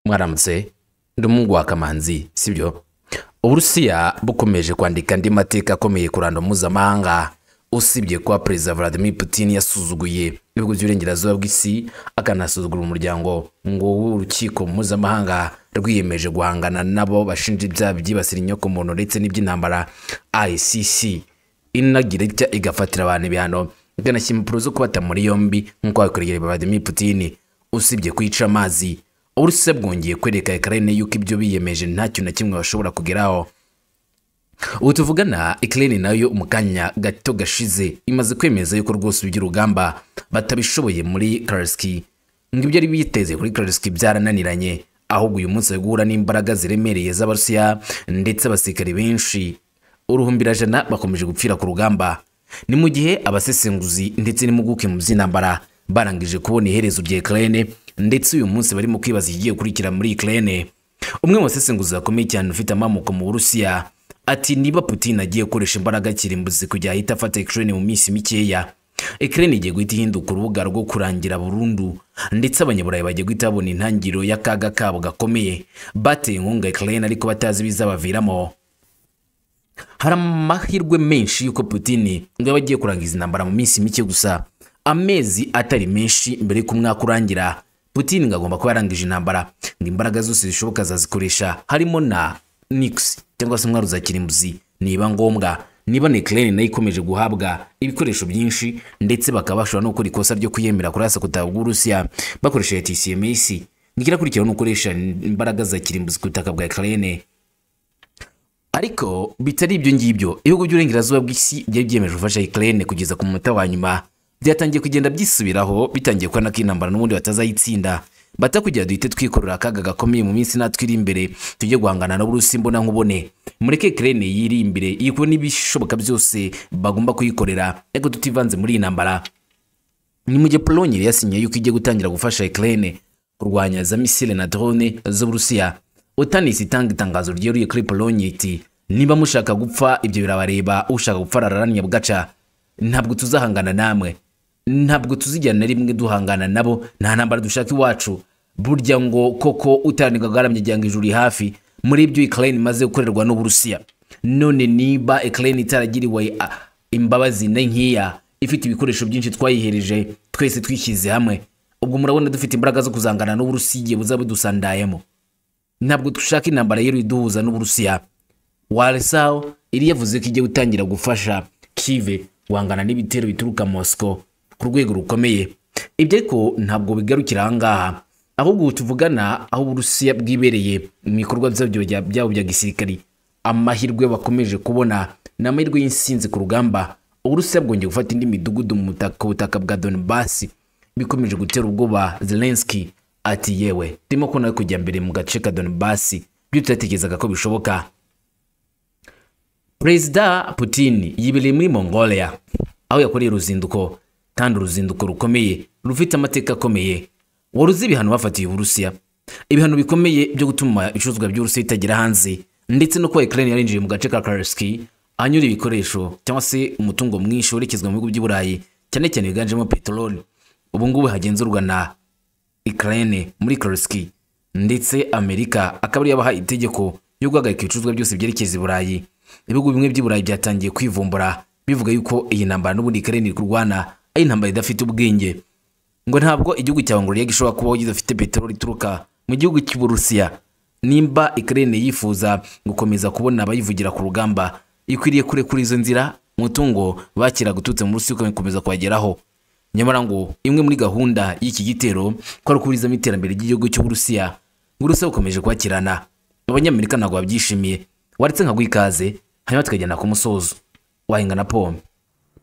mwaramutse ndi umuhungu wa kamanzi sibyo uburusiya bukomeje kwandika andi mateka akomeye ku ruhando mpuzamahanga usibye kuba perezida vladimir putin yasuzuguye ibihugu by'uburengerazuba bw'isi akanasuzugura umuryango ngo w'urukiko mpuzamahanga rwiyemeje guhangana nabo bashinja ibyaha byibasira inyokomuntu ndetse n'iby'intambara icc inagira itya igafatira abantu ibihano ikanashyira impapuro zo kubata muri yombi nk'uko hakoreye vladimir putin usibye kwica amazi uburusiya bwongeye kwereka ekarene yuko ibyo biyemeje ntacyo na kimwe bashobora kugeraho ubu tuvugana ikirere nayo mu kanya gato gashize imaze kwemeza yuko rwose iby'urugamba batabishoboye muri karasiki ngo ibyo ari biteze kuri karasiki byarananiranye ahubwo uyu munsi guhura n'imbaraga ziremereye z'abarusiya ndetse abasirikare benshi uruhumbirajana bakomeje gupfira ku rugamba ni mu gihe abasesenguzi ndetse n'impuguke mu by'intambara barangije kubona iherezo rya ikirere ndetse uyu munsi barimo kwibaza ikigiye gukurikira muri ikirere umwe mu basesenguzi bakomeye cyane ufite amamuko mu burusiya ati niba putin agiye gukoresha imbaraga kirimbuzi kujya ahita afata ekirene mu minsi mikeya ekirene igiye guhita ihinduka urubuga rwo kurangira burundu ndetse abanyaburayi bagiye guhita babona intangiriro y'akaga kabo gakomeye bateye inkunga ekirene ariko batazi ibizabaviramo hari amahirwe menshi y'uko putin ngo yaba agiye kurangiza intambara mu minsi mike gusa amezi atari menshi mbere y'uko umwaka urangira putin ngo agomba kuba yarangije intambara ngo imbaraga zose zishoboka azazikoresha harimo na nix cyangwa se intwaro za kirimbuzi niba ngombwa niba nekirere nayo ikomeje guhabwa ibikoresho byinshi ndetse bakaba bashobora no gukora ikosa ryo kwiyemera kuri asakuta bw'urusiya bakoresheje tcms ntikirakurikiraho no gukoresha imbaraga za kirimbuzi ku butaka bwa ekirere ariko bitari ibyo ngibyo ibihugu by'uburengerazuba bw'isi byari byiyemeje gufasha ekirere kugeza ku munota wa nyuma byatangiye kugenda byisubiraho bitangiye kubona ko intambara n'ubundi batazayitsinda bata kugira duhite twikorera akaga gakomeye mu minsi natwe iri imbere tujye guhangana n'uburusi mbona nkubone mureke kirene yiri imbere yiko n'ibishoboka byose bagomba kuyikorera ariko tutivanze muri iyi ntambara ni mu gihe polonye yasinye yuko igiye gutangira gufasha ikirene kurwanya za misile na drone z'uburusiya otanisi itanga itangazo ryeruye kuri polonye iti niba mushaka gupfa ibyo birabareba ushaka gupfa ararannya bugaca ntabwo tuzahangana namwe ntabwo tuzigera na rimwe duhangana nabo nta ntambara dushaka iwacu burya ngo koko utaranirwa bwaramye igihe ijuru iri hafi muri ibyo ikirere imaze gukorerwa n'uburusiya none niba ikirere itaragiriwe imbabazi na nkiya ifite ibikoresho byinshi twayihereje twese twishyize hamwe ubwo murabona dufite imbaraga zo kuzangana n'uburusiya igihe buzaba budusandayemo ntabwo dushaka intambara yero iduhuza n'uburusiya waresaho iri yavuze ko igiye gutangira gufasha kive guhangana n'ibitero bituruka mosiko ku rwego rukomeye ibyo ariko ntabwo bigarukira aha ngaha ahubwo tuvugana aho uburusiya bwibereye mu bikorwa byabyo byabo bya gisirikari amahirwe bakomeje kubona ni amahirwe y'insinzi ku rugamba uburusiya bwongeye gufata indi midugudu mu butaka bwa donibasi bikomeje gutera ubwoba zelenski ati yewe turimo kubona kujya mbere mu gace ka donibasi byo tutatekerezaga ko bishoboka perezida putin yibereye muri mongolia aho yakoreye uruzinduko kandi uruzinduko rukomeye rufite amateka akomeye wari uzi ibihano bafatiye uburusiya ibihano bikomeye byo gutuma ibicuruzwa by'uburusiya bitagera hanze ndetse no kuba ukraine yarinjiye mu gace ka karasiki ahanyura ibikoresho cyangwa se umutungo mwinshi werekezwa mu bihugu by'i burayi cyane cyane wiganjemo peteroli ubu ngubu hagenzurwa na ukraine muri karasiki ndetse amerika akaba ariyo yabaha itegeko ryo guhagarika ibicuruzwa byose byerekeza i burayi ibihugu bimwe by'i burayi byatangiye kwivumbura bivuga yuko iyi ntambara n'ubundi ukraine iri kurwana ari intambara idafite ubwenge ngo ntabwo igihugu cyawe ngo rege ishobora kubaho gidafite peteroli ituruka mu gihugu cy'uburusiya nimba ikirere yifuza gukomeza kubona abayivugira ku rugamba ikwiriye kure kuri izo nzira umutungo bakira gututse mu rusi ukomeza kuhageraho nyamara ngo imwe muri gahunda y'iki gitero ko ari ukurizamo iterambere ry'igihugu cy'uburusiya ngo urusiya bukomeje kwakirana abanyamerika ntabwo babyishimiye waretse nka ikaze hanyuma tukagenda ku musozo wahinga na pome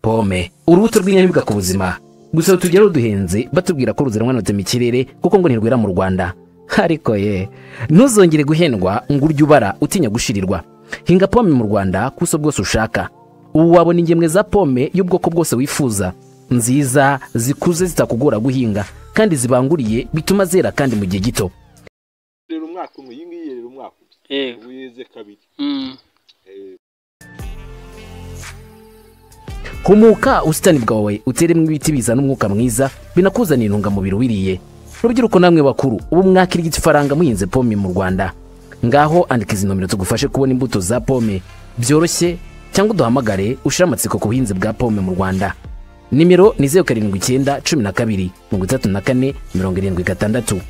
pome urubuto rw'inyaribwa ku buzima gusa rutugera ruduhenze batubwira ko ruzanwa na mikirere kuko ngo ntirwera mu rwanda ariko ye ntuzongere guhendwa ngo urye ubara utinya gushirirwa hinga pome mu rwanda ku buso bwose ushaka ubu wabona ingemwe za pome y'ubwoko bwose wifuza nziza zikuze zitakugora guhinga kandi zibanguriye bituma zera kandi mu gihe gito rero umwaka umwe iyi ngiyi rero umwaka Yego. ubu yeze kabiri humuka ubusitani bwawe uteremo ibiti bizana umwuka mwiza binakuzanira intungamubiri ubiriye rubyiruko namwe bakuru ubu mwakira igifaranga muhinze pome mu rwanda ngaho andika izi nomero tugufashe kubona imbuto za pome byoroshye cyangwa uduhamagare ushire amatsiko ku buhinzi bwa pome mu rwanda nimero ni zeru karindwi icyenda cumi na kabiri mirongo itatu na kane mirongo irindwi gatandatu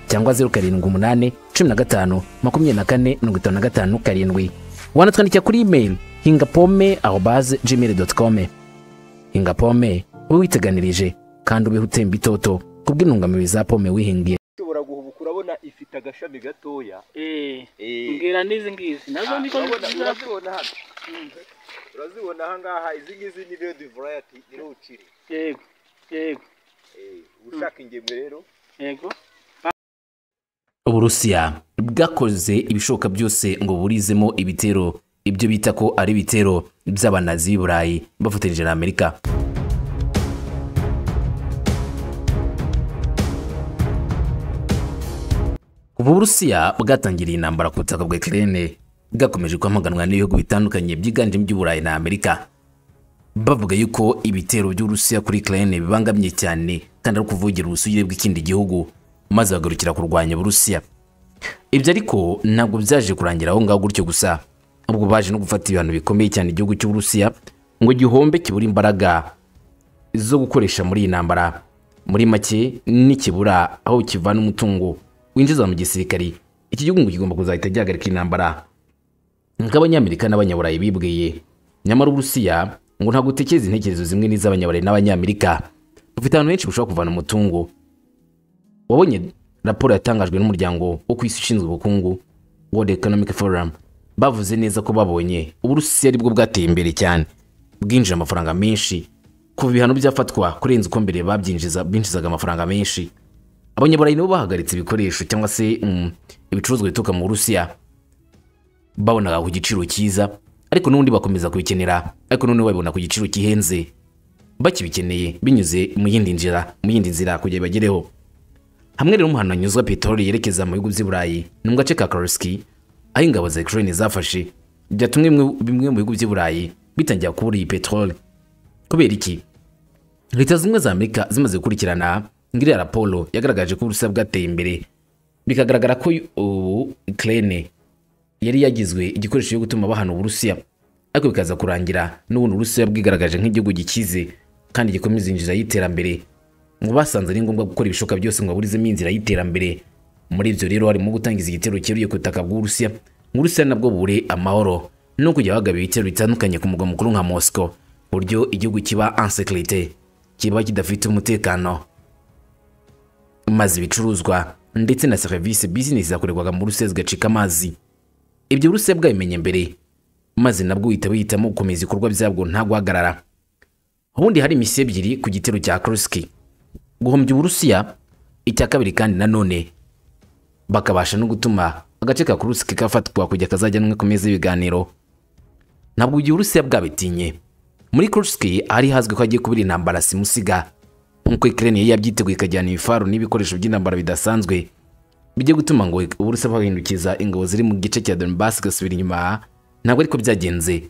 cyangwa zeru karindwi umunani cumi na gatanu makumyabiri na kane mirongo itanu na gatanu karindwi wanatwandikira kuri imeri hinga pome aho baze gmail doti kome hinga pome wowe witeganirije kandi ubeho utemba itoto kubw'intungamubiri za pome wihingiye ushobora guhubuka urabona ifite agashami gatoya Eh, Eh. mbwira n'izi ngizi nazo niko urabona nziza urazibona hano urazibona aha ngaha izi ngizi ni redi varayati ni ruciri yego yego Eh, ushaka ingemwe rero yego uburusiya bwakoze ibishoboka byose ngo burizemo ibitero ibyo bita ko ari ibitero by'abanazi b'i burayi bafatanyije na amerika uburusiya bwatangiriye intambara ku butaka bwa kirene bwakomeje kwamaganwa n'ibihugu bitandukanye byiganjemo iby'uburayi na amerika bavuga yuko ibitero by'uburusiya kuri ukraine bibangamye cyane kandi ari ukuvugira ubusugire bw'ikindi gihugu maze bagarukira kurwanya uburusiya ibyo ariko ntabwo byaje kurangira aho ngaho gutyo gusa ahubwo baje no gufata ibihano bikomeye cyane igihugu cy'uburusiya ngo gihombe kibura imbaraga zo gukoresha muri iyi ntambara muri make nikibura aho kivana umutungo winjiza mu gisirikari iki gihugu ngo kigomba kuzahita gihagarika intambara nk'abanyamerika n'abanyaburayi bibwiye nyamara uburusiya ngo ntabwo utekereza intekerezo zimwe n'iz'abanyaburayi n'abanyamerika bufite ahantu henshi bushobora kuvana umutungo wabonye raporo yatangajwe n'umuryango wo ku isi ushinzwe ubukungu World Economic Forum bavuze neza ko babonye uburusiya aribwo bwateye imbere cyane bwinjije amafaranga menshi kuva ibihano byafatwa kurenza uko mbere babyinjiza binjizaga amafaranga menshi abanyaburayi nabo bahagaritse ibikoresho cyangwa se mm, ibicuruzwa bituruka mu burusiya babonaga ku giciro cyiza ariko n'ubundi bakomeza kubikenera ariko noneho babibona ku giciro gihenze bakibikeneye binyuze mu yindi nzira mu yindi nzira kugira bagereho hamwe rero umuhanda wanyuzwa peteroli yerekeza mu bihugu by'i burayi ni mu gace ka karoski aho ingabo za ukraine zafashe byatumye bimwe- bimwe mu bihugu by'i burayi bitangira kubura iyi peteroli kubera iki leta zimwe za amerika zimaze gukurikirana ngiriya raporo yagaragaje ko uburusiya bwateye imbere bikagaragara ko ubu ukraine yari yagizwe igikoresho cyo gutuma bahana uburusiya ariko bikaza kurangira n'ubundi uburusiya bwigaragaje nk'igihugu gikize kandi gikomeza inzira y'iterambere ngo basanze ari ngombwa gukora ibishoboka byose ngo baburizemo inzira y'iterambere muri ibyo rero harimo gutangiza igitero cyeruye ku butaka bw'uburusiya ngo uburusiya nabwo bubure amahoro no kujya bagaba ibitero bitandukanye ku mugwa mukuru nka moscow ku buryo igihugu kiba ansekirite kiba kidafite umutekano maze ibicuruzwa ndetse na serivisi bizinesi zakorerwaga mu Burusiya zigacika amazi ibyo Uburusiya bwabimenye mbere maze nabwo uhita wihitamo gukomeza ibikorwa byabwo nta guhagarara ubundi hari imisi ebyiri ku gitero cya Kursk guhombya Uburusiya icya kabiri kandi nanone bakabasha no gutuma agace ka Kursk kafatwa kujya kazajyanwe ku meza y'ibiganiro ntabwo igihe Uburusiya bwabitinye muri Kursk hari hazwi ko hagiye kubira intambara simusiga nk'uko Ukraine yari yabyiteguye ikajyana ibifaru n'ibikoresho by'intambara bidasanzwe bijya gutuma ngo Uburusiya buhindukiza ingabo ziri mu gice cya Donbass gasubira inyuma ntabwo ariko byagenze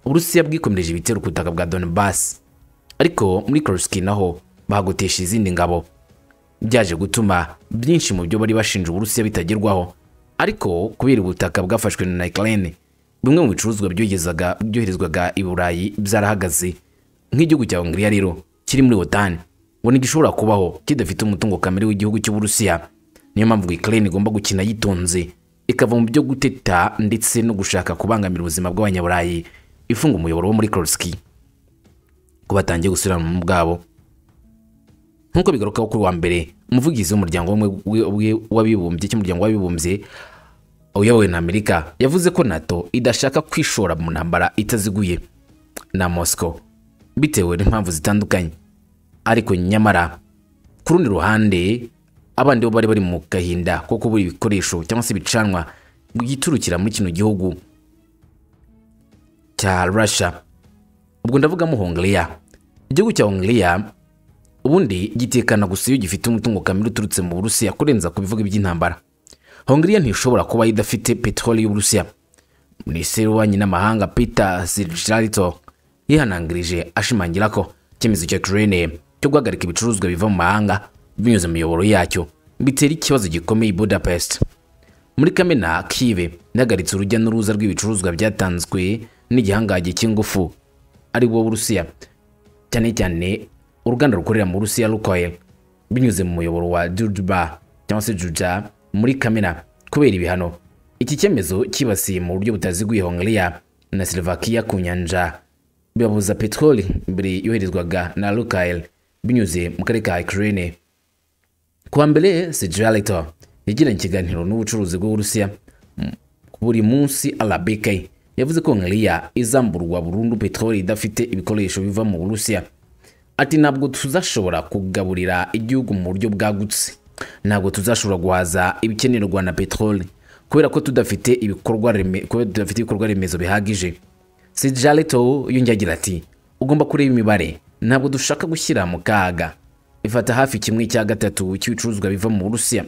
Uburusiya bwikomereje ibitero ku butaka bwa Donbass ariko muri Kursk naho bahagotesha izindi ngabo byaje gutuma byinshi mu byo bari bashinja Uburusiya bitagerwaho ariko kubera ubutaka bwafashwe na Ukraine bimwe mu bicuruzwa byogezaga byoherezwaga i Burayi byarahagaze nk'igihugu cya Hongiriya rero kiri muri OTAN ngo ntigishobora kubaho kidafite umutungo kamere w'igihugu cy'Uburusiya niyo mpamvu Ukraine igomba gukina yitonze ikava mu byo guteta ndetse no gushaka kubangamira ubuzima bw'abanyaburayi ifunga umuyoboro wo muri Kursk ko batangiye gusubirana mu bwabo nk'uko bigarukaho kuri wa mbere umuvugizi w'umuryango w'ubumwe- w'i- w'i- w'abibumbye cy'umuryango w'abibumbye uyobowe na amerika yavuze ko nato idashaka kwishora mu ntambara itaziguye na moscow bitewe n'impamvu zitandukanye ariko nyamara ku rundi ruhande abandi bo bari bari mu gahinda ko kubura ibikoresho cyangwa se ibicanwa bigiturukira muri kino gihugu cya russia ubwo ndavugamo hongiriya igihugu cya hongiriya ubundi gitekana gusa iyo gifite umutungo kamere uturutse mu burusiya kurenza ku bivuga iby'intambara hongiriya ntishobora kuba idafite peteroli y'uburusiya minisitiri w'ububanyi n'amahanga peter sirjarito yihanangirije ashimangira ko icyemezo cya ukraine cyo guhagarika ibicuruzwa biva mu mahanga binyuze mu miyoboro yacyo bitera ikibazo gikomeye i budapest muri kamena kive nahagaritse urujya n'uruza rw'ibicuruzwa byatanzwe n'igihangange cy'ingufu ari wo w'urusiya cyane cyane uruganda rukorera mu rusiya rukoye binyuze mu muyoboro wa jujuba cyangwa se juja muri kamena kubera ibihano iki cyemezo cyibasiye mu buryo butaziguye hongiriya na slovakia ku nyanja bibabuza peteroli mbere yoherezwaga na rukael binyuze mu karere ka ukraine kuwa mbere sejarito yagiranye ikiganiro n'ubucuruzi bw'uburusiya m- buri munsi rbk yavuze ko hongiriya izamburwa burundu peteroli idafite ibikoresho biva mu burusiya ati ntabwo tuzashobora kugaburira igihugu mu buryo bwagutse ntabwo tuzashobora guhaza ibikenerwa na peteroli kubera ko tudafite ibikorwa reme- kubera tudafite ibikorwa remezo bihagije sijarito yongeye agira ati ugomba kureba imibare ntabwo dushaka gushyira mu kaga ifata hafi kimwe cya gatatu cy'ibicuruzwa biva mu burusiya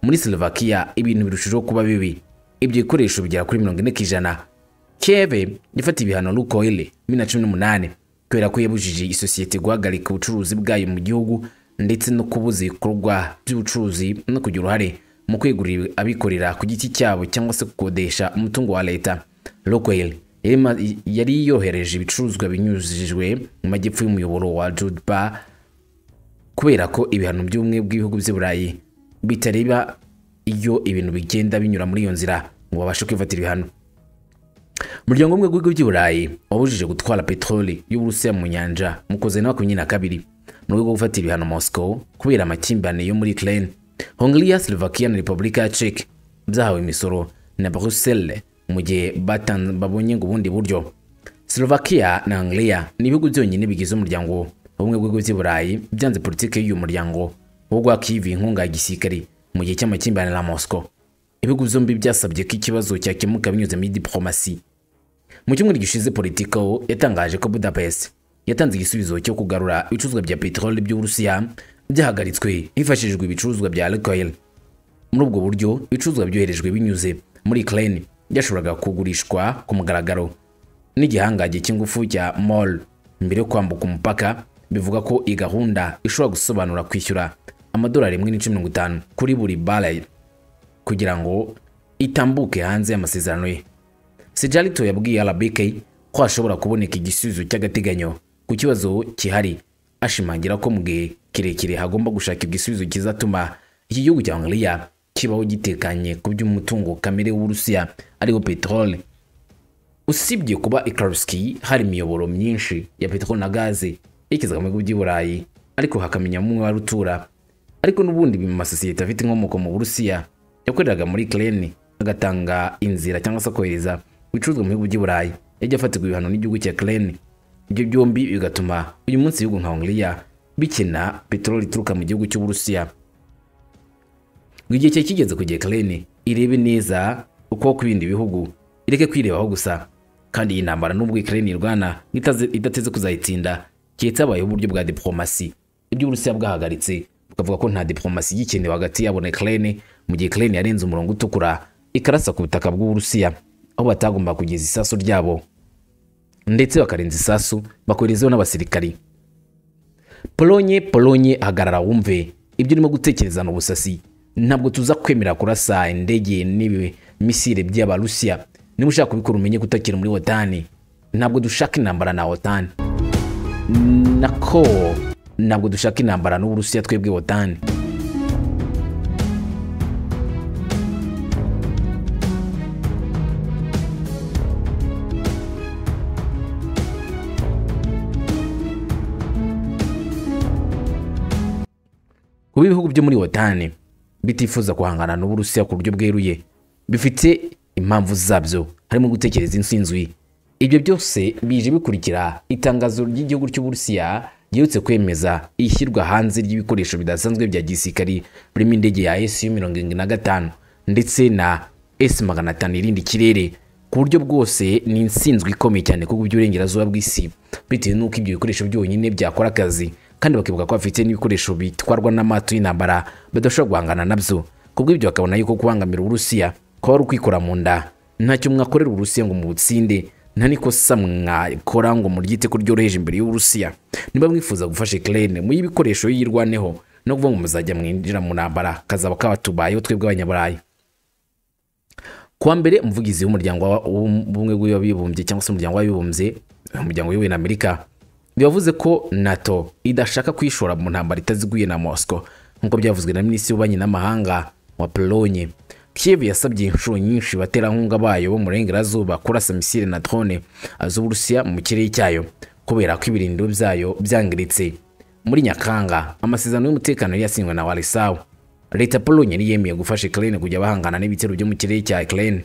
muri slovakia ibintu birushijeho kuba bibi ibyo bikoresho bigera kuri mirongo ine ku ijana keve yafatiye ibihano rukoyle bibiri na cumi n'umunani kubera ko yabujije isosiyete guhagarika ubucuruzi bwayo mu gihugu ndetse no kubuza ibikorwa by'ubucuruzi no kugira uruhare mu kwegurira abikorera ku giti cyabo cyangwa se gukodesha umutungo wa leta rukoyle yari ma- yari yohereje ibicuruzwa binyujijwe mu majyepfo y'umuyoboro wa judba kubera ko ibihano by'ubumwe bw'ibihugu by'i burayi bitareba iyo ibintu bigenda binyura muri iyo nzira ngo babashe kwifatira ibihano umuryango umwe w'ibihugu by'i burayi wabujije gutwara peteroli y'uburusiya mu nyanja mu kuza na makumyabiri na kabiri mu rwego rwo gufatira ibihano moscow kubera amakimbirane yo muri ukraine hongiriya slovakia na repubulika ya czech byahawe imisoro na bruxelles mu gihe batan- babonye ngo ubundi buryo slovakia na hongiriya ni ibihugu byonyine bigize umuryango ubumwe bw'ibihugu by'i burayi byanze politiki y'uyu muryango wo gwakiva inkunga ya gisirikare mu gihe cy'amakimbirane na moscow ibihugu byombi byasabye ko ikibazo cyakemuka binyuze muri diplomasi mu cyumweru gishize politico yatangaje ko budapest yatanze igisubizo cyo kugarura ibicuruzwa bya peteroli by'uburusiya byahagaritswe hifashishijwe ibicuruzwa bya lukoil muri ubwo buryo ibicuruzwa byoherejwe binyuze muri ukraine byashoboraga kugurishwa ku mugaragaro n'igihangange cy'ingufu cya mol mbere yo kwambuka umupaka bivuga ko iyi gahunda ishobora gusobanura kwishyura amadolari rimwe n'ice mirongo itanu kuri buri barrel kugira ngo itambuke hanze y'amasezerano ye sijarito yabwiye rbk ko hashobora kuboneka igisubizo cy'agateganyo ku kibazo kihari ashimangira ko mu gihe kirekire hagomba gushaka igisubizo kizatuma iki gihugu cya hongiriya kibaho gitekanye ku by'umutungo kamere w'uburusiya ariwo peteroli usibye kuba ikarusiki hari imiyoboro myinshi ya peteroli na gaze yerekeza mu bihugu by'i burayi ariko hakamenyamo umwe wari utura ariko n'ubundi mu masosiyete afite inkomoko mu burusiya yakoreraga muri kireni agatanga inzira cyangwa se akohereza ibicuruzwa mu bihugu by'i burayi yajya afatirwa ibihano n'igihugu cya kireni ibyo byombi bigatuma uyu munsi ibihugu nka hongiriya bikena peteroli ituruka mu gihugu cy'uburusiya ngo igihe cyari kigeze kugera Ukraine irebe neza uko ku bindi bihugu ireke kwirebaho gusa kandi iyi ntambara n'ubwo Ukraine irwana itaze- idateze kuzayitsinda keretse habayeho uburyo bwa diplomasi ibyo Uburusiya bwahagaritse bukavuga ko nta diplomasi igikenewe hagati yabo na Ukraine mu gihe Ukraine yarenze umurongo utukura ikarasa ku butaka bw'Uburusiya aho batagomba kugeza isasu ryabo ndetse bakarenza isasu bakoherezaho n'abasirikari polonye polonye hagarara wumve ibyo urimo gutekereza ni ubusasi ntabwo tuza kwemera kurasa indege n'ibi misile by'abarusiya niba ushaka kubikora umenye kutakira muri wotani ntabwo dushaka intambara na wotani nako ntabwo dushaka intambara n'uburusiya twebwe wotani kuba ibihugu byo muri wotani bitifuza guhangana n'uburusiya ku buryo bweruye bifite impamvu zabyo harimo gutekereza insinzwi ibyo byose bije bikurikira itangazo ry'igihugu cy'uburusiya giherutse kwemeza ishyirwa hanze ry'ibikoresho bidasanzwe bya gisirikari birimo indege ya su mirongo irindwi na gatanu ndetse na s magana atanu irindi kirere ku buryo bwose ni insinzwe ikomeye cyane kuko by'uburengerazuba bw'isi bitewe n'uko ibyo bikoresho byonyine byakora akazi kandi bakibuka ko bafite n'ibikoresho bitwarwa n'amato y'intambara badashobora guhangana nabyo kubw'ibyo bakabona yuko kubangamira uburusiya kuba ari ukwikora mu nda ntacyo mwakorera uburusiya ngo mubutsinde nta n'ikosa mwakora ngo muryite ko ryoroheje imbere y'uburusiya niba mwifuza gufasha ikirere muhe ibikoresho yirwaneho no kuvuga ngo muzajya mwinjira mu ntambara kazaba kabatubayeho twebwe abanyaburayi kuwa mbere umuvugizi w'umuryango wa- w'ubumwe bw'abibumbye cyangwa se umuryango w'abibumbye umuryango w'ubumwe na amerika yavuze ko nato idashaka kwishora mu ntambara itaziguye na mosco nk'uko byavuzwe na minisitiri w'ububanyi n'amahanga wa polonye kiev yasabye inshuro nyinshi abaterankunga bayo bo mu burengerazuba kurasa misile na drone z'uburusiya mu kirere cyayo kubera ko ibirindiro byayo byangiritse muri nyakanga amasezerano y'umutekano yari yasinywe na warisawa leta ya polonye niyemeye gufasha ukraine kujya bahangana n'ibitero byo mu kirere cya ukraine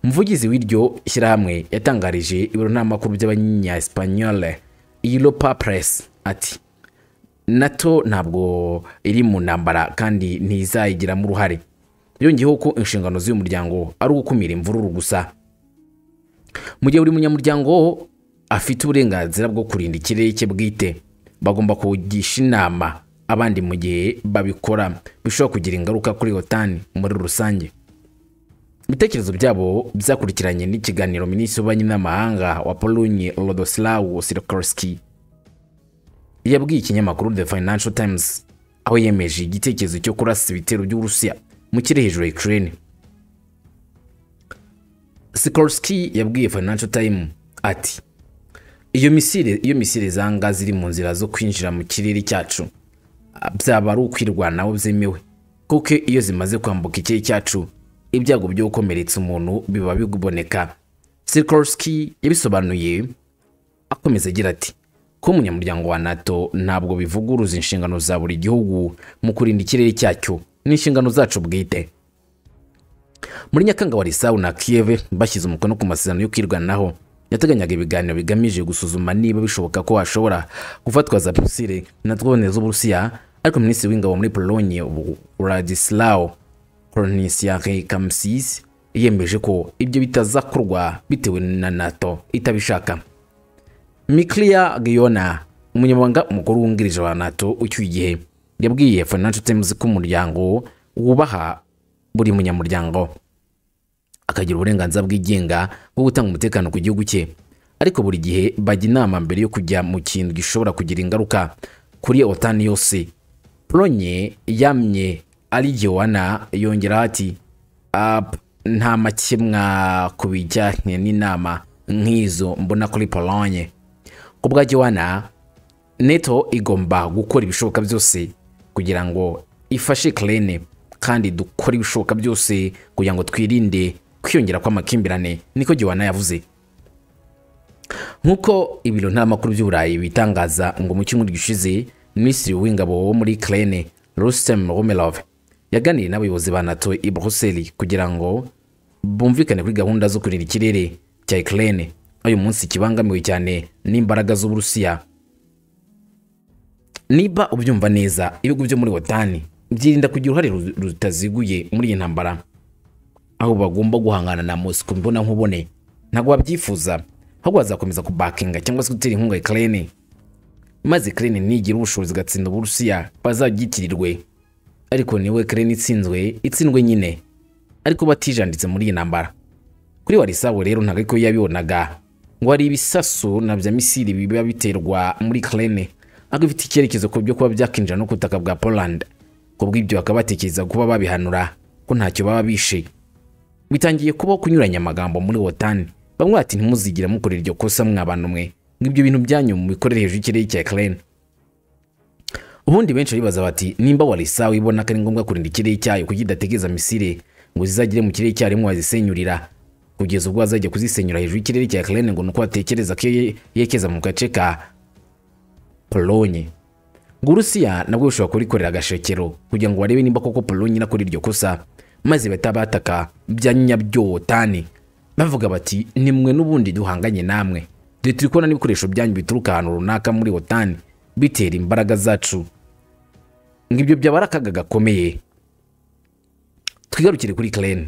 umuvugizi w'iryo shyirahamwe yatangarije ibiro n'amakuru by'abanyesipanyole europa press ati nato ntabwo iri mu ntambara kandi ntizayigiramo uruhare yongeyeho ko inshingano z'uyu muryango ari ugukumira imvururu gusa mu gihe buri munyamuryango afite uburenganzira bwo kurinda ikirere cye bwite bagomba kugisha inama abandi mu gihe babikora bishobora kugira ingaruka kuri otani muri rusange ibitekerezo byabo byakurikiranye n'ikiganiro minisitiri w'ububanyi n'amahanga wa polonye rodoslaw sirikorski yabwiye ikinyamakuru the financial times aho yemeje igitekerezo cyo kurasa ibitero by'uburusiya mu kirere hejuru ya ukraine Sikorsky yabwiye Financial Times ati iyo misile iyo misile zanga ziri mu nzira zo kwinjira mu kirere cyacu ah, byaba ari ukwirwanaho byemewe kuko iyo zimaze kwambuka ikirere cyacu ibyago byo gukomeretsa umuntu biba biboneka Sikorsky yabisobanuye akomeza agira ati kuba umunyamuryango wa nato ntabwo bivuguruza inshingano za buri gihugu mu kurinda ikirere cyacyo ni inshingano zacu bwite muri nyakanga warisawu na kiyeve bashyize umukono ku masezerano yo kwirwanaho yateganyaga ibiganiro bigamije gusuzuma niba bishoboka ko hashobora gufatwa za misile na drone z'uburusiya ariko minisitiri w'ingabo muri polonye radisilaw koronisiake kamusisi yemeje ko ibyo bitazakorwa bitewe na nato itabishaka mikliya giyona umunyamabanga umukuru wungirije wa nato ucyuye igihe yabwiye financial times ko umuryango wubaha buri munyamuryango akagira uburenganzira bwigenga bwo gutanga umutekano ku gihugu cye ariko buri gihe bajya inama mbere yo kujya mu kintu gishobora kugira ingaruka kuri otani yose polonye yamye ari giwana yongeraho ati "Ap, nta makemwa ku bijyanye n'inama nk'izo mbona kuri polonye ku bwa giwana neto igomba gukora ibishoboka byose kugira ngo ifashe Ukraine kandi dukore ibishoboka byose kugira ngo twirinde kwiyongera kw'amakimbirane niko giwana yavuze nk'uko ibiro ntaramakuru by'uburayi bitangaza ngo mu cyumweru gishize minisitiri w'ingabo wo muri Ukraine Rustem Romelov yaganiriye n'abayobozi ba NATO i Brussels kugira ngo bumvikane kuri gahunda zo kurinda ikirere cya Ukraine uyu munsi kibangamiwe cyane n'imbaraga z'Uburusiya niba ubyumva neza ibihugu byo muri wotani byirinda kugira uruhare ru- rutaziguye muri iyi ntambara aho bagomba guhangana na mosiko mbona nkubone ntabwo babyifuza ahubwo bazakomeza kubakinga cyangwa se gutera inkunga ikirere maze ikirere nigira ubushobozi igatsinda uburusiya bazagitirirwe ariko niwe ikirere itsinzwe itsindwe nyine ariko batijanditse muri iyi ntambara kuri warisabu rero ntabwo ariko yabibonaga ngo hari ibisasu na bya misiri biba biterwa muri Ukraine ariko bifite icyerekezo ku byo kuba byakinjira no ku butaka bwa Poland ku bw'ibyo bakaba batekereza kuba babihanura ko ntacyo baba bishe bitangiye kubaho kunyuranya amagambo muri wotani bamwe bati ntimuzigire mukorera iryo kosa mwabantu mwe ngo ibyo bintu byanyu mubikorere hejuru y'ikirere cya Ukraine ubundi benshi baribaza bati nimba warisawu ibona ko ari ngombwa kurinda ikirere cyayo kuko idategereza misile ngo zizagere mu kirere cyarimwe wazisenyurira kugeza ubwo bazajya kuzisenyura hejuru y'ikirere cya Ukraine ngo nuko batekereza ko ye- yerekeza mu gace ka Polonye ngo Urusiya nabwo bushobora kurikorera agashekero kugira ngo barebe nimba koko Polonye inakora iryo kosa maze bahita bataka bya nyabyotani bavuga bati nimwe n'ubundi duhanganye namwe dore turi kubona n'ibikoresho byanyu bituruka ahantu runaka muri otani bitera imbaraga zacu ngo ibyo byaba ari akaga gakomeye twigarukire kuri Ukraine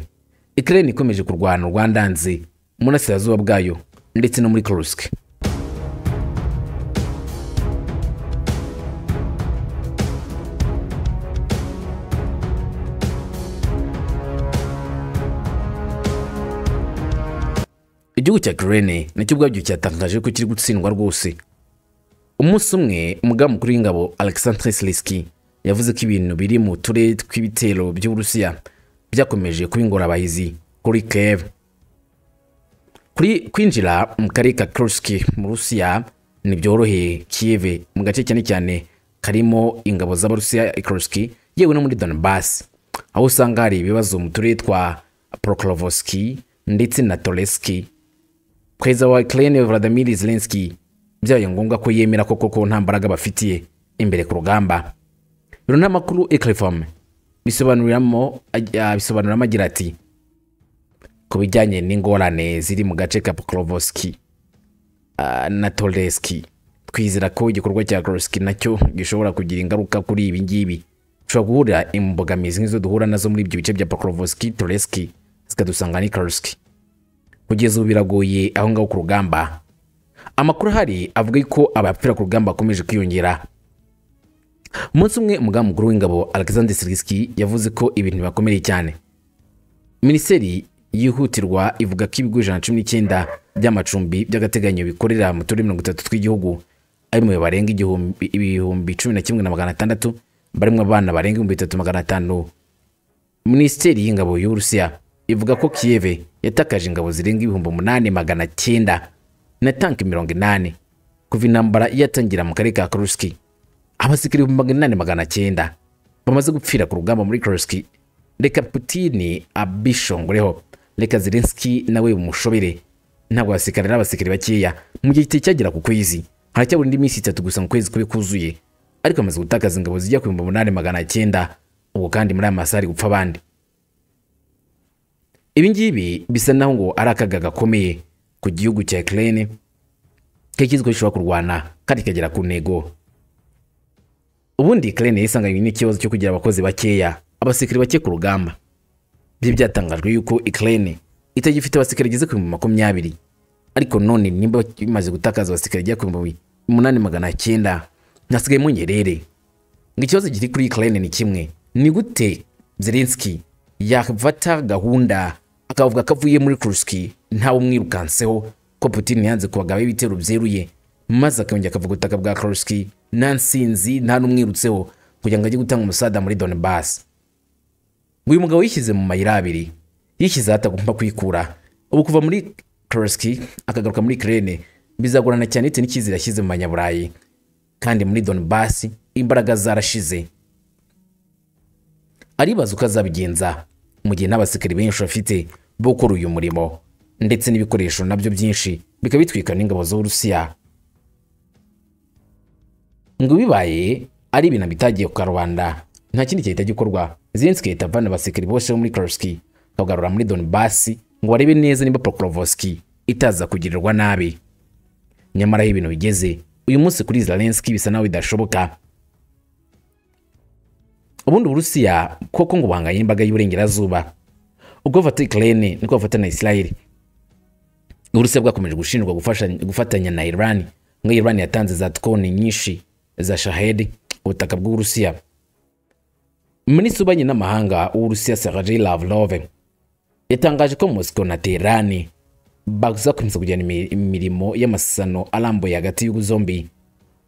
Ukraine ikomeje kurwana rwandanze mu burasirazuba bwayo ndetse no muri Kursk igihugu cya Ukraine nacyo ubwabyo cyatangaje ko kiri gutsindwa rwose umunsi umwe umugaba mukuru w'ingabo alexandre siliski yavuze ko ibintu biri mu turere tw'ibitero by'uburusiya byakomeje kuba ingorabahizi kuri kev kuri kwinjira mu karere ka Kursk mu Rusiya ntibyoroheye Kiev mu gace cyane cyane karimo ingabo z'Abarusiya i Kursk yewe no muri Donbass aho usanga hari ibibazo mu turere twa Prokhorovsk ndetse na Toretsk Perezida wa Ukraine Vladimir Zelensky byabaye ngombwa ko yemera ko koko nta mbaraga bafitiye imbere ku rugamba biro n'amakuru Ecrifom bisobanuriramo ajya- bisobanuramo agira ati ku bijyanye n'ingorane ziri mu gace ka Pokrovski na Toleski twizera ko igikorwa cya Groski nacyo gishobora kugira ingaruka kuri ibi ngibi dushobora guhura imbogamizi nk'izo duhura nazo muri ibyo bice bya Pokrovski Toleski zikadusanga ni Kursk kugeza ubu biragoye aho ngaho ku rugamba amakuru ahari avuga ko abapfira ku rugamba bakomeje kwiyongera umunsi umwe umugaba mukuru w'ingabo Alexander Sirski yavuze ko ibintu bakomereye cyane minisiteri yihutirwa ivuga ko ibigo ijana na cumi n'icyenda by'amacumbi by'agateganyo bikorera mu turere mirongo itatu tw'igihugu arimo barenga igihumbi ibihumbi cumi na kimwe na magana atandatu barimo abana barenga ibihumbi bitatu magana atanu minisiteri y'ingabo y'uburusiya ivuga ko kiyeve yatakaje ingabo zirenga ibihumbi umunani magana cyenda na tanki mirongo inani kuva intambara yatangira mu karere ka kuruski abasirikare ibihumbi magana inani magana cyenda bamaze gupfira ku rugamba muri kuruski reka putini abishongoreho reka zelenski nawe umushobere ntabwo abasirikare ari abasirikare bakeya mu gihe kitari cyagera ku kwezi haracyabura indi minsi itatu gusa mu kwezi kube kuzuye ariko amaze gutakaza ingabo zijya ku bihumbi umunani magana cyenda ubwo kandi muri aya masaha ari gupfa abandi ibi ngibi bisa naho ngo ari akaga gakomeye ku gihugu cya Ukraine kikizwi ko gishobora kurwana kandi kikagera ku ntego ubundi Ukraine yisanganywe n'ikibazo cyo kugira abakozi bakeya abasirikare bake ku rugamba byari byatangajwe yuko Ukraine itagifite abasirikare igeze ku bihumbi makumyabiri ariko none nimba bimaze gutakaza abasirikare igera ku bihumbi umunani magana cyenda ntihasigaye munyerere ngo ikibazo kiri kuri Ukraine ni kimwe ni gute Zelensky yafata gahunda akavuga ko avuye muri Kursk ntawe umwirukanseho ko Putin yanze kubagaba ibitero byeruye maze akongera akavuga ubutaka bwa Kursk nta nsinzi nta n'umwirutseho kugira ngo ajye gutanga umusada muri Donbass uyu mugabo yishyize mu mayira abiri yishyize aho atagomba kwikura ubu kuva muri Kursk akagaruka muri Ukraine bizagorana cyane bitewe n'icyizere yashyize mu banyaburayi kandi muri Donbass imbaraga zarashize aribaza uko azabigenza mu gihe n'abasirikare benshi bafite bo gukora uyu murimo ndetse n'ibikoresho nabyo byinshi bikaba bitwikwa n'ingabo z'Uburusiya ngo bibaye ari ibintu bitagiye ku karubanda nta kindi gihita gikorwa Zelensky yahita avana abasekeri bose bo muri Kursk akagarura muri Donbass ngo barebe neza niba Pokrovsk itaza kugirirwa nabi nyamara aho ibintu bigeze uyu munsi kuri Zelensky bisa naho bidashoboka ubundi Uburusiya koko ngo buhanganye n'imbaga y'uburengerazuba ubwo bafata Ukraine niko bafata na Israel Uburusiya bwakomeje gushinjwa gufasha- gufatanya na Iran ngo Iran yatanze za drone nyinshi za Shahed ku butaka bw'Uburusiya Minisitiri w'ububanyi n'amahanga w'Uburusiya Sergei Lavrov yatangaje ko Moscow na Tehran bazakomeza kujyana imi- imirimo y'amasano arambuye hagati y'ibihugu zombi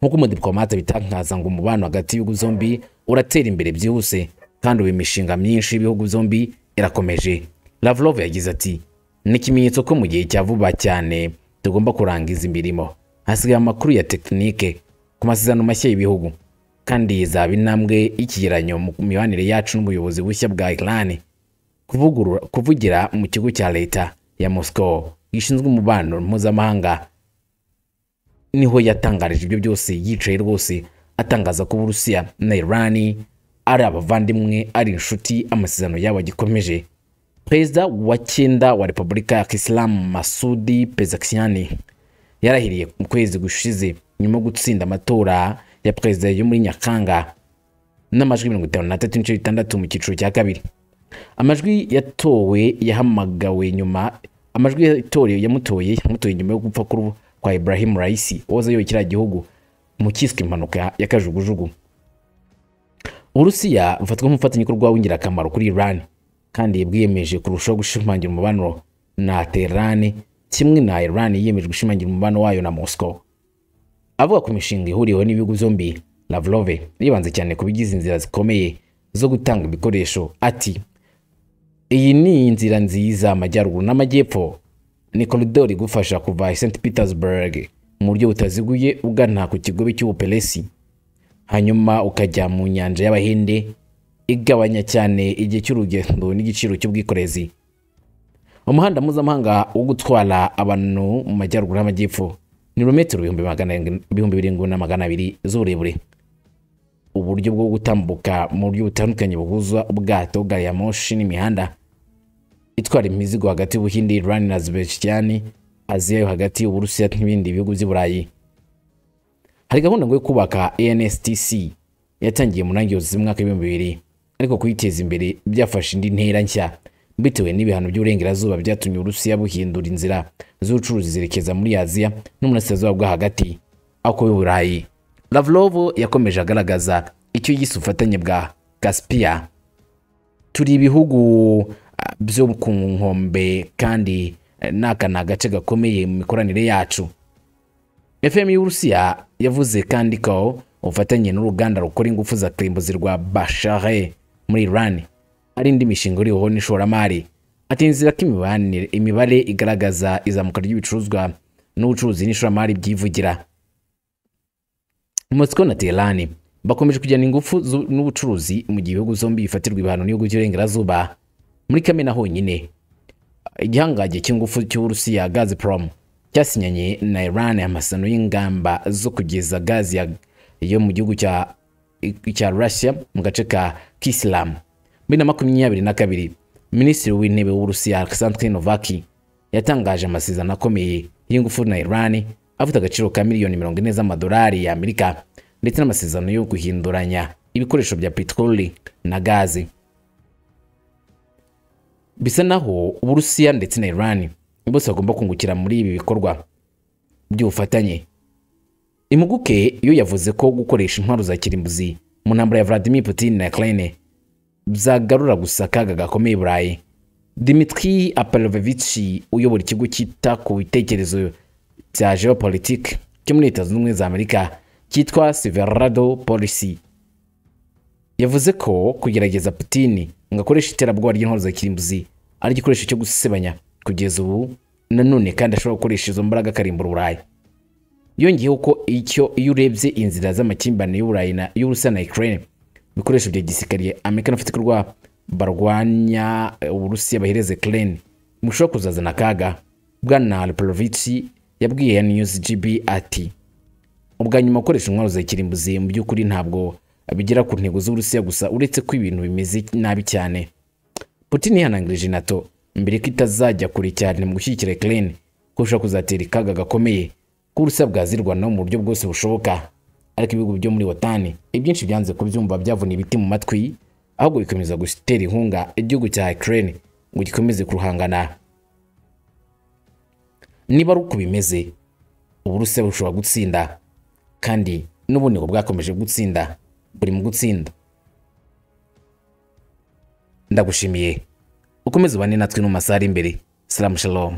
nk'uko umudipolomate bitangaza ngo umubano hagati y'ibihugu zombi uratera imbere byihuse kandi ubu imishinga myinshi y'ibihugu zombi irakomeje Lavrov yagize ati ni ikimenyetso ko mu gihe cya vuba cyane tugomba kurangiza imirimo hasigaye amakuru ya tekinike ku masezerano mashya y'ibihugu kandi izaba intambwe y'ikigeranyo mu mibanire yacu n'ubuyobozi bushya bwa Iran kuvugurura kuvugira mu kigo cya leta ya Moscow gishinzwe umubano mpuzamahanga niho yatangarije ibyo byose yicaye rwose atangaza ko Uburusiya na Iran ari abavandimwe ari inshuti amasezerano yabo agikomeje Perezida wa cyenda wa Repubulika ya Kisilamu Masudi Pezeshkian yarahiriye mu kwezi gushize nyuma yo gutsinda amatora ya perezida yo muri Nyakanga n'amajwi mirongo itanu n'atatu n'ibice bitandatu mu cyiciro cya kabiri amajwi yatowe yahamagawe nyuma amajwi yatorewe yamutoye yamutoye nyuma yo gupfa kuru- kwa Ibrahim Raisi wahoze ayoboye kiriya gihugu mu kiswe impanuka ya kajugujugu Uburusiya bufatwa nk'umufatanyabikorwa w'ingirakamaro kuri Iran kandi bwiyemeje kurushaho gushimangira umubano na Tehran kimwe na Iran yiyemeje gushimangira umubano wayo na Moscow avuga ku mishinga ihuriweho n'ibihugu byombi lavrove yibanze cyane ku bigize inzira zikomeye zo gutanga ibikoresho ati iyi ni inzira nziza amajyaruguru n'amajyepfo ni koridori igufasha kuva i st petersburg mu buryo butaziguye ugana ku kigobe cy'ubuperesi hanyuma ukajya mu nyanja y'abahinde igabanya cyane igihe cy'urugendo n'igiciro cy'ubwikorezi umuhanda mpuzamahanga wo gutwara abantu mu majyaruguru n'amajyepfo ni rometero ibihumbi magana arindwi- ibihumbi birindwi na magana abiri z'uburebure uburyo bwo gutambuka mu buryo butandukanye buhuza ubwato gari ya moshi n'imihanda itwara imizigo hagati y'ubuhinde irani na azerbaijani aziya yo hagati y'uburusiya n'ibindi bihugu by'i burayi hari gahunda ngo yo kubaka anstc yatangiye mu ntangiriro z'umwaka w'ibihumbi bibiri ariko kuyiteza imbere byafashe indi ntera nshya bitewe n'ibihano by'uburengerazuba byatumye uburusiya buhindura inzira z'ubucuruzi zerekeza muri aziya n'uburasirazuba bwo hagati ako i burayi lavrov yakomeje agaragaza icyo yise ubufatanye bwa caspia turi ibihugu ah, byo ku nkombe kandi eh, n'aka ni agace gakomeye mu mikoranire yacu fm y'uburusiya yavuze kandi ko ubufatanye n'uruganda rukora ingufu za kirimbuzi rwa bashare muri iran ari indi mishinga iriho n'ishoramari ati inzira ko imibanire- imibare igaragaza izamuka ry'ibicuruzwa n'ubucuruzi n'ishoramari byivugira moscow na teherani bakomeje kujyana ingufu zu- n'ubucuruzi mu gihe ibihugu zombi bifatirwa ibihano n'ibihugu by'iburengerazuba muri kamena honyine igihangange cy'ingufu cy'uburusiya gazprom cyasinyanye na iran amasano y'ingamba zo kugeza gazi ya- yo mu gihugu cya cya russia mu gace ka kisilamu bibiri na makumyabiri na kabiri minisitiri w'intebe w'uburusiya alexandre novaki yatangaje amasezerano akomeye y'ingufu na iran afite agaciro ka miliyoni mirongo ine z'amadolari ya amerika ndetse n'amasezerano yo guhinduranya ibikoresho bya peteroli na gazi bisa naho uburusiya ndetse na iran bose bagomba kungukira muri ibi bikorwa by'ubufatanye impuguke yo yavuze ko gukoresha intwaro za kirimbuzi mu ntambara ya vladimir putin na ukraine byagarura gusa akaga gakomeye i burayi dimitri apalovevici uyobora ikigo cyita ku bitekerezo bya geopolitike cyo muri leta zunze ubumwe za amerika cyitwa silverado policy yavuze ko kugerageza Putin ngo akoreshe iterabwoba ry'intwaro za kirimbuzi ari igikoresho cyo gusebanya kugeza ubu nanone kandi ashobora gukoresha izo mbaraga akarimbura Uburayi yongeyeho ko icyo iyo urebye inzira z'amakimbirane y'Uburayi na y'Uburusiya na Ukraine ibikoresho bya gisirikare Amerika n'abafite kurwa barwanya eh, Uburusiya bahereze Ukraine mushobora kuzazana akaga Bwana Alpolovici yabwiye News GB ati ubwa nyuma gukoresha intwaro za kirimbuzi mu by'ukuri ntabwo bigera ku ntego z'uburusiya gusa uretse ko ibintu bimeze nabi cyane putin yihanangirije nato mbere ko itazajya kure cyane mu gushyigikira ukraine ko bishobora kuzatera ikaga gakomeye ko uburusiya bwazirwanaho mu buryo bwose bushoboka ariko ibihugu byo muri wotani ibyinshi byanze kubyumva byavuna ibiti mu matwi ahubwo bikomeza gutera inkunga igihugu cya ukraine ngo gikomeze kuruhangana niba ari uko bimeze uburusiya bushobora gutsinda kandi n'ubunebwe bwakomeje gutsinda buri mu gutsinda ndagushimiye ukomeze ubane natwe no mu masaha ari imbere salamu shalom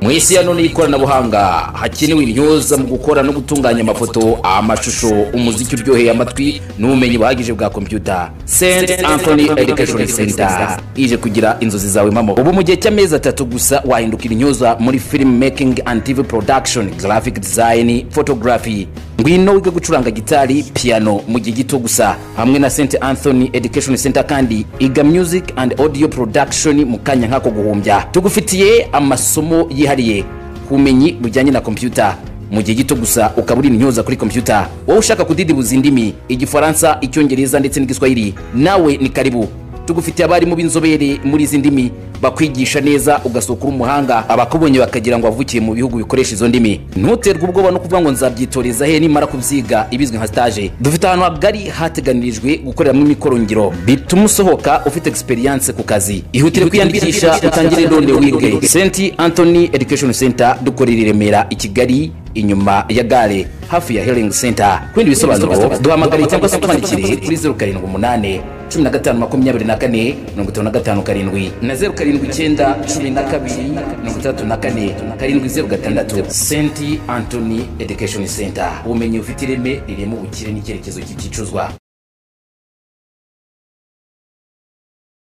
mu isi ya none y'ikoranabuhanga hakenewe intyoza mu gukora no gutunganya amafoto amashusho umuziki uryoheye amatwi n'ubumenyi buhagije bwa kompyuta st anthony education center ije kugira inzozi zawe mpamo ubu mu gihe cy'amezi atatu gusa wahindukira intyoza muri film making and tv production graphic design photography ngwino wiga gucuranga gitari piano mu gihe gito gusa hamwe na st anthony education center kandi iga music and audio production mu kanya nk'ako guhumbya tugufitiye amasomo yihariye ubumenyi bujyanye na kompyuta mu gihe gito gusa ukaba uri intyoza kuri kompyuta wowe ushaka kudidibuza indimi igifaransa icyongereza ndetse n'igiswahili nawe ni karibu tugufitiye abarimu b'inzobere muri izi ndimi bakwigisha neza ugasohoka uri umuhanga abakubonye bakagira ngo wavukiye mu bihugu bikoresha izo ndimi ntuterwe ubwoba no kuvuga ngo nzabyitoreza he nimara kubyiga ibizwi nka stage dufite ahantu hagari hateganirijwe gukoreramo imikorongiro bituma usohoka ufite experience ku kazi ihutire kwiyandikisha utangire none wige st anthony education center dukorera i remera i kigali inyuma ya gare hafi ya healing center ku bindi bisobanuro duhamagare cyangwa se utwandikire kuri 078 cumi na gatanu makumyabiri na kane mirongo itanu na gatanu karindwi na zeru karindwi icyenda cumi na kabiri mirongo itandatu na kane karindwi zeru gatandatu senti antony education center ubumenyi bufite ireme rirema ubukire n'icyerekezo cy'igicuruzwa